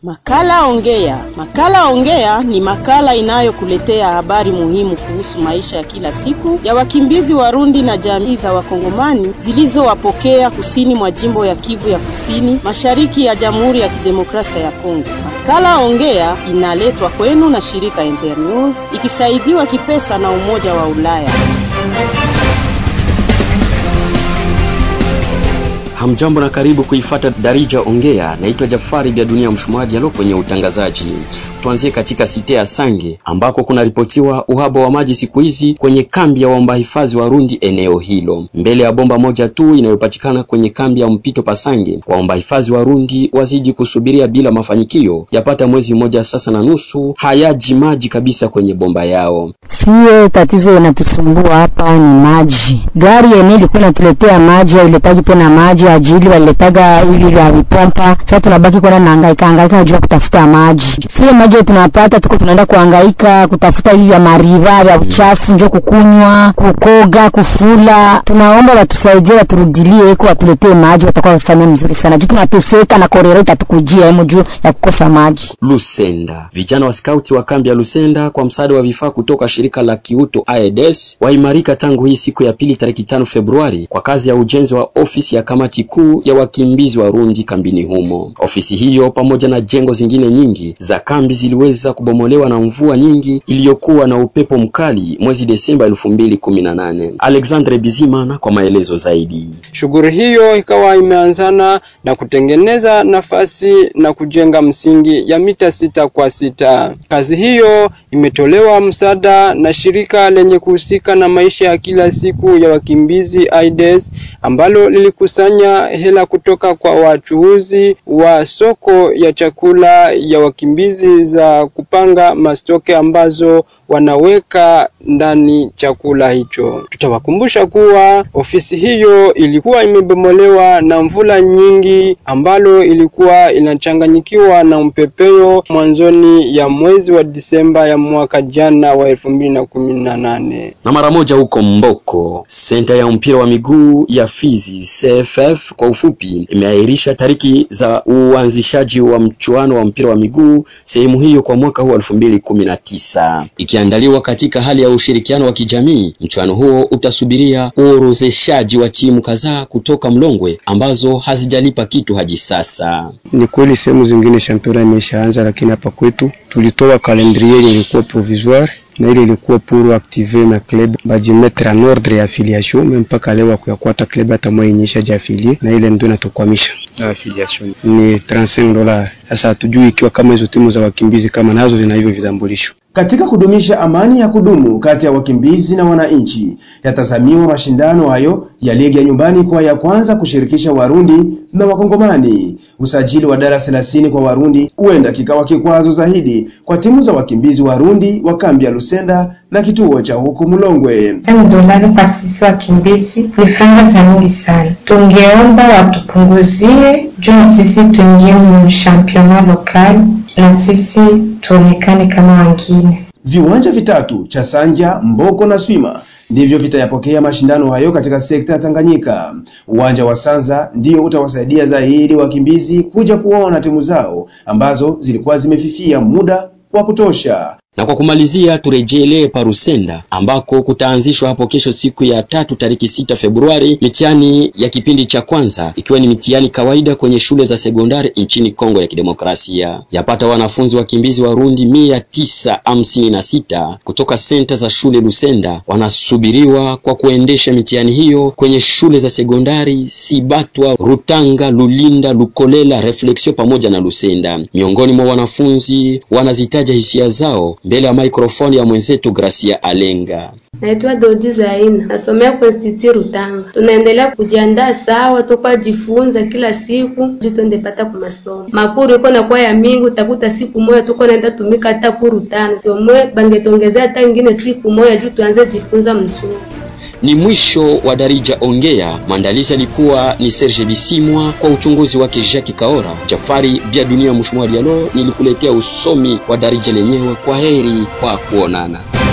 Makala Ongea. Makala Ongea ni makala inayokuletea habari muhimu kuhusu maisha ya kila siku ya wakimbizi Warundi na jamii za Wakongomani zilizowapokea kusini mwa jimbo ya Kivu ya Kusini, mashariki ya Jamhuri ya Kidemokrasia ya Kongo. Makala Ongea inaletwa kwenu na shirika Internews ikisaidiwa kipesa na Umoja wa Ulaya. Hamjambo na karibu kuifata Darija Ongea. Naitwa Jafari Bya Dunia Mshumaji alo kwenye utangazaji. Tuanzie katika site ya Sange ambako kunaripotiwa uhaba wa maji siku hizi kwenye kambi ya waomba hifadhi Warundi eneo hilo. Mbele ya bomba moja tu inayopatikana kwenye kambi ya mpito Pasange, waomba hifadhi Warundi wazidi kusubiria bila mafanikio. Yapata mwezi mmoja sasa na nusu hayaji maji kabisa kwenye bomba yao. Sio tatizo inatusumbua hapa ni maji. Gari yenyewe ilikuwa inatuletea maji, iletaji tena maji ajili waliletaga hivi vya vipompa. Sasa tunabaki kwenda nahangaika hangaika juu ya kutafuta maji. Sio maji tunapata, tuko tunaenda kuhangaika kutafuta hivi vya mariva vya uchafu, njo kukunywa, kukoga, kufula. Tunaomba watusaidie, waturudilie iko watuletee maji, watakuwa wafanya mzuri sana juu tunateseka na korera itatukujia hemo juu ya kukosa maji. Lusenda, vijana wa skauti wa kambi ya Lusenda kwa msaada wa vifaa kutoka shirika la kiuto AEDES waimarika tangu hii siku ya pili tarehe tano Februari kwa kazi ya ujenzi wa ofisi ya kamati kuu ya wakimbizi Warundi kambini humo. Ofisi hiyo pamoja na jengo zingine nyingi za kambi ziliweza kubomolewa na mvua nyingi iliyokuwa na upepo mkali mwezi Desemba 2018. Alexandre Bizimana kwa maelezo zaidi. Shughuli hiyo ikawa imeanzana na kutengeneza nafasi na kujenga msingi ya mita sita kwa sita. Kazi hiyo imetolewa msaada na shirika lenye kuhusika na maisha ya kila siku ya wakimbizi AIDS ambalo lilikusanya hela kutoka kwa wachuuzi wa soko ya chakula ya wakimbizi za kupanga mastoke ambazo wanaweka ndani chakula hicho. Tutawakumbusha kuwa ofisi hiyo ilikuwa imebomolewa na mvula nyingi ambalo ilikuwa inachanganyikiwa na mpepeo mwanzoni ya mwezi wa Disemba ya mwaka jana wa elfu mbili na kumi na nane. Na mara moja huko Mboko, senta ya mpira wa miguu ya Fizi CFF kwa ufupi, imeahirisha tariki za uanzishaji wa mchuano wa mpira wa miguu sehemu hiyo kwa mwaka huu 2019 ikiandaliwa katika hali ya ushirikiano wa kijamii. Mchuano huo utasubiria uorozeshaji wa timu kadhaa kutoka Mlongwe ambazo hazijalipa kitu hadi sasa. Ni kweli sehemu zingine championa imeshaanza, lakini hapa kwetu tulitoa calendrier ilikuwa provisoire na ile ilikuwa pour activer na club bajimetre en ordre ya affiliation mais mpaka leo akuyakwata club hata moja inyesha jiafilie na ile ndio inatukwamisha. Affiliation Ni 35 dola. Sasa hatujui ikiwa kama hizo timu za wakimbizi kama nazo zina hivyo vitambulisho. Katika kudumisha amani ya kudumu kati ya wakimbizi na wananchi, yatazamiwa mashindano hayo ya ligi ya nyumbani kwa ya kwanza kushirikisha Warundi na Wakongomani. Usajili wa darasa thelathini kwa Warundi huenda kikawa kikwazo zaidi kwa timu za wakimbizi Warundi wa kambi ya Lusenda na kituo cha huku Mulongwe. dolari kwa sisi wakimbizi ni franga za mingi sana. Tungeomba watupunguzie juu na sisi tuingie mu championa lokali na sisi tuonekane kama wengine. Viwanja vitatu cha Sanja, Mboko na Swima ndivyo vitayapokea mashindano hayo katika sekta ya Tanganyika. Uwanja wa Sanza ndio utawasaidia zaidi wakimbizi kuja kuona timu zao ambazo zilikuwa zimefifia muda wa kutosha. Na kwa kumalizia turejelee Parusenda ambako kutaanzishwa hapo kesho siku ya tatu tariki sita Februari mitihani ya kipindi cha kwanza ikiwa ni mitihani kawaida kwenye shule za sekondari nchini Kongo ya Kidemokrasia. Yapata wanafunzi wakimbizi Warundi mia tisa hamsini na sita kutoka senta za shule Lusenda wanasubiriwa kwa kuendesha mitihani hiyo kwenye shule za sekondari Sibatwa, Rutanga, Lulinda, Lukolela, Reflexion pamoja na Lusenda. Miongoni mwa wanafunzi wanazitaja hisia zao mbele ya maikrofoni ya mwenzetu Gracia Alenga. Naitwa Dodi Zaina, nasomea kwa Institut Rutanga. Tunaendelea kujiandaa sawa, tukwa jifunza kila siku juu twende pata kwa masomo. Makuru iko na kwa ya mingi, utakuta siku moja tuko naenda tumika hata kuru tano. Sio mwe bangetongezea hata ingine siku moja juu tuanze jifunza mzuri. Ni mwisho wa Darija Ongea. Maandalizi alikuwa ni Serge Bisimwa, kwa uchunguzi wake Jacques Kaora. Jafari Bia Dunia Mshumwa Dialo nilikuletea usomi wa Darija lenyewe. Kwa heri kwa kuonana.